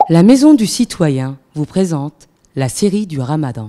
La Maison du Citoyen vous présente la série du Ramadan.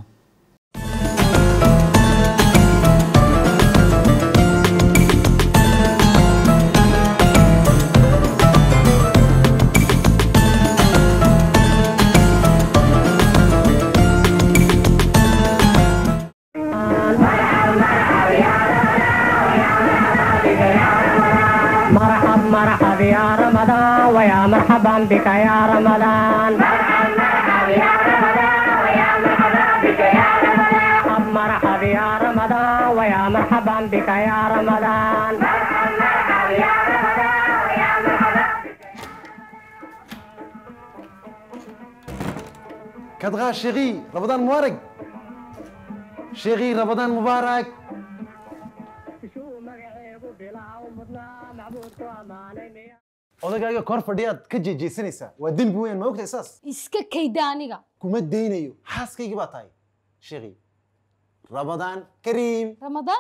مرحب مرحب يا رمضان ويا مرحبا بك يا رمضان مرحب مرحب يا رمضان ويا مرحبا بك يا رمضان مرحب مرحب يا رمضان ويا مرحبا بك يا رمضان مرحب مرحب يا رمضان ويا مرحبا كدغا شيخي رمضان مبارك شيخي رمضان مبارك شو مقعيب بلا ومضنا معبودك واماني odagaaga kor fadhiyaad ka jeejeysanaysaa waa dembi weyn ma ogtahay saas iska kayda aniga kuma daynayo xaaskaygii baa tahay sheekhi ramadaan kariim ramadaan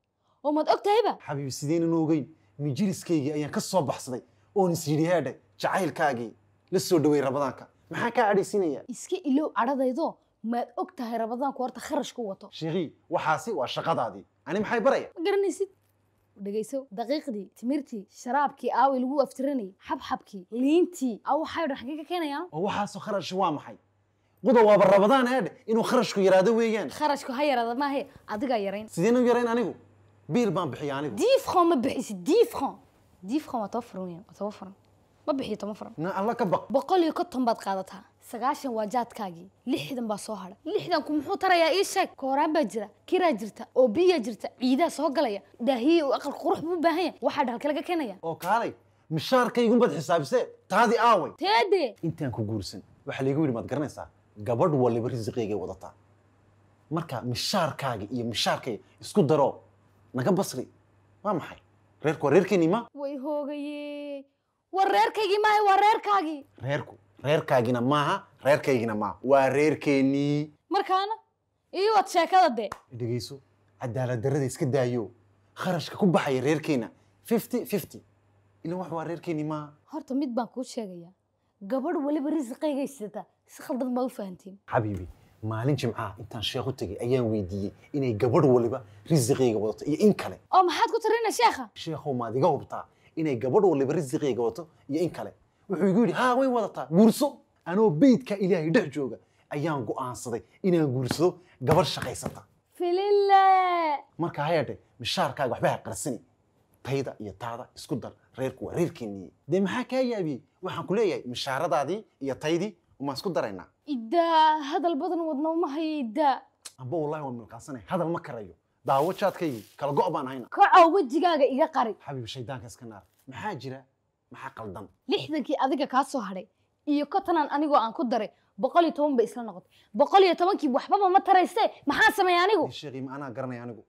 oo maad og tahayba xabiibi sideenan ogeyn mijiriskaygii ayaan ka soo baxsaday oon is yidhi heedhe jacaylkaagii la soo dhawey ramadaanka maxaa kaa cadhaysinaya iska ilow cadhadaydo maad og tahay ramadaanku horta kharash ku wato sheekhi waxaasi waa shaqadaadii ani maxay baraya ma garanaysid dhegayso daqiiqdii timirtii sharaabkii aawi lagu aftiranayay xabxabkii liintii aw waxay dhan xaggee ka keenayaan oo waxaasoo kharash waa maxay quda waaba ramadaan heedhe inuu kharashku yaraado weeyaan kharashku ha yaraada maahe adigaa yarayn sideen u yarayn anigu biil baan bixiya anigu dix franc ma bixisid dix franc dix franc waa toban franc weeyaan waa toban franc ma bixiyo toban franc na alla ka baq boqol iyo konton baad qaadataa sagaashan waa jaadkaagii lixdan baa soo hadha lixdanku muxuu tarayaa ii sheeg kooraan baa jira kiraa jirta oo biyaa jirta ciidaa soo galaya daahiye uu aqal qurux buu u baahan yahay waxaa dhalka laga keenaya oo kaalay mishaarkaygunbaad xisaabisee taadii aaway teede intaan ku guursan waxaa laygu yidhi maad garanaysaa gabadh waliba risiqaygay wadataa marka mishaarkaagi iyo mishaarkayga isku daro naga basri waa maxay reerku waa reerkeenii ma way hoogaye war reerkaygii maaha waa reerkaagii reerku reerkaagina maaha reerkaygina maaha waa reerkeenii markaana iyo wad sheekada dee dhegeyso cadaalad darrada iska daayo kharashka ku baxaya reerkeena fifty fifty ilan wax waa reerkeenii maaha horta mid baan kuu sheegayaa gabadh waliba risiqaygay sidataa si khaldan baa u fahantiin xabiibi maalin jimcaha intaan sheekh u tegay ayaan weydiiyey inay gabadh waliba risiqayga wadato iyo in kale oo maxaad ku tarina sheekha sheekhow maad iga hubtaa inay gabadh waliba risiqayga wadato iyo in kale wuxuu igu yidhi haa way wadataa guurso anoo beydka ilaahay dhex jooga ayaan go'aansaday inaan guursado gabadh shaqaysata filille marka hayeedhe mishaarkaaga waxba ha qarsani tayda iyo taada isku dar reerku waa reerkeenii dee maxaa kaa yaabiyey waxaan ku leeyahay mishaaradaadii iyo taydii umaan isku daraynaa iddaa hadal badan wadna uma hayo iddaa amba wallahi waan milqaansanay hadal ma karayo daawo jaadkaygii kala go' baan hayna kacow wejigaaga iga qari xabiib shaydaanka iska naar maxaa jira maxaa qaldan lixdankii adiga kaa soo hadhay iyo kotanaan anigoo aan ku daray boqol iyo toban bay isla noqotay boqol iyo tobankii waxbaba ma tarayste maxaa sameeya anigu sheekhi ma anaa garanaya anigu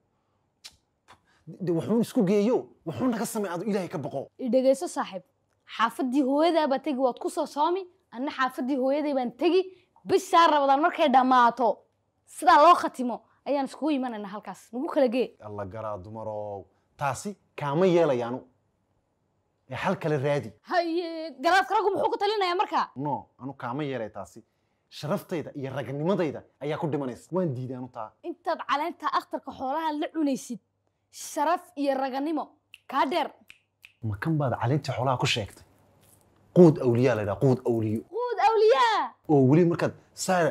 de wuxuu isku geeyo wuxuu naga samay adu ilaahay ka boqo idhegayso saaxiib xaafaddii hooyadaabaa tegi waad ku soo soomi anna xaafaddii hooyaday baan tegi bishaa rabadaan markay dhammaato sidaa loo khatimo ayaan iskugu imanayna halkaas nagu kala gee alla garaa dumarow taasi kaama yeelayaanu ee hal kale raadi haye garaadka raggu muxuu ku talinayaa markaa no anu kaama yeelay taasi sharaftayda iyo ragnimadayda ayaa ku dhimanaysa waan diiday anu taa intaad caleenta akhtarka xoolaha la cunaysid sharaf iyo raganimo kaa dheer ma kan baad caleyntii xoolaha ku sheegtay quud awliyaa la yidhaha quud awliyo quud awliyaa oo weli markaad saara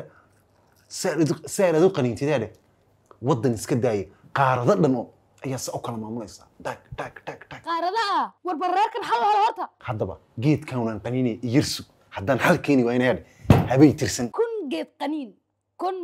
saar adu qaniintideedhe waddan iska daaya qaarado dhan oo ayaa se u kala maamulaysaa dhag dhag dhag dhag qaaradaha warbar reerkan xal holo horta haddaba geedkaunaan qaniinaya iyirsu haddaan xal keeni waa inay hadhe habay tirsan kun geed qaniin kun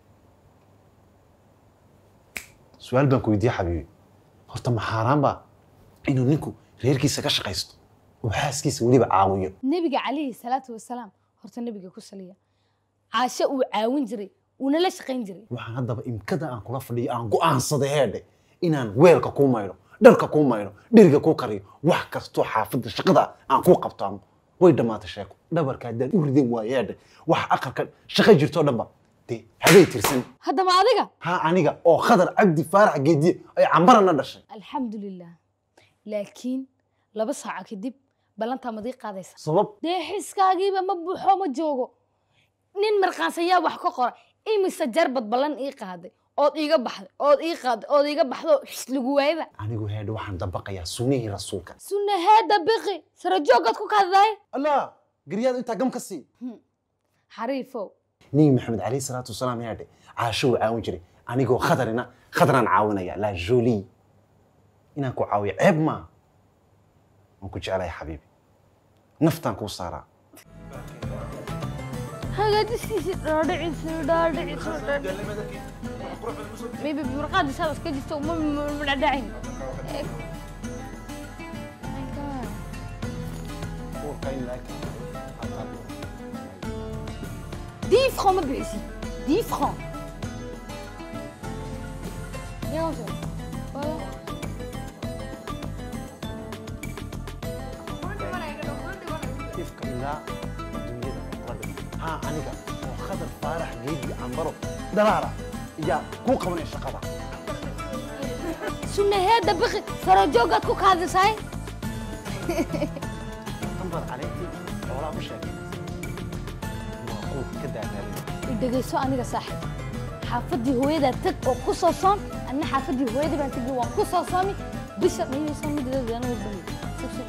su-aal baan ku weydiiye xabiibi horta ma xaaraan baa inuu ninku reerkiisa ka shaqaysto oo xaaskiisa weliba caawiyo nebiga calayhi salaatu wasalaam horta nebiga ku saliya caashe uu caawin jiray uuna la shaqayn jiray waxaan haddaba imkada aan kula fadhiyo aan go'aansaday heedhe inaan weelka kuu maydho dharka kuu maydho dheriga kuu kariyo wax kastoo xaafadda shaqada aan kuu qabtaano way dhammaatay sheeko dhabarka haddaan u ridin waayo heedhe wax aqalka shaqo jirtoo dhanba dee habay tirsan haddaba adiga ha aniga oo khadar cabdi faarax geediye ay cambarana dhashay alxamdulilah laakiin laba saaco kadib ballantaa madii qaadaysa sabab dee xiskaagiiba ma buuxo ma joogo nin markaansayaa wax ka qora imise jarbad ballan ii qaaday ood iiga baxday ood ii qaaday ood iiga baxdo xis lagu waayaba anigu heedhe waxaan dabaqayaa sunnihii rasuulka sunnaheeda biqi sara jooggaad ku kaadaday allah garyaad intaa gam ka sii xariifow nebi maxamed calayhi salaatu wasalaam heedhe caasho wuu caawin jiray anigoo khadarina khadaraan caawinaya la jolie inaan ku caawiyo ceeb maa waan ku jeclahay xabiibi naftaan kuu saaraa hagaajisiisi dhaadhiciisi dhaadhiciisi maybe burqaadi saad iska jirto ma ma dhadhacin dix francs ma bixisi dix francs Bien joué. Voilà. ifka ilaa dunyada rabbi haa aniga oo khadar faarax geedi ambaro dalaala yaa kuu qabanaya shaqada sunnaheeda biqi sara jooggaad ku kaadisay ambar caleyntii xoolaa ku sheegay waa quud ka daadaalay dhegayso aniga saaxiib xaafaddii hooyadaa tag oo ku soo soon anna xaafaddii hooyadii baan tegi waan ku soo soomi bisha mayay soo midideeda anuu bani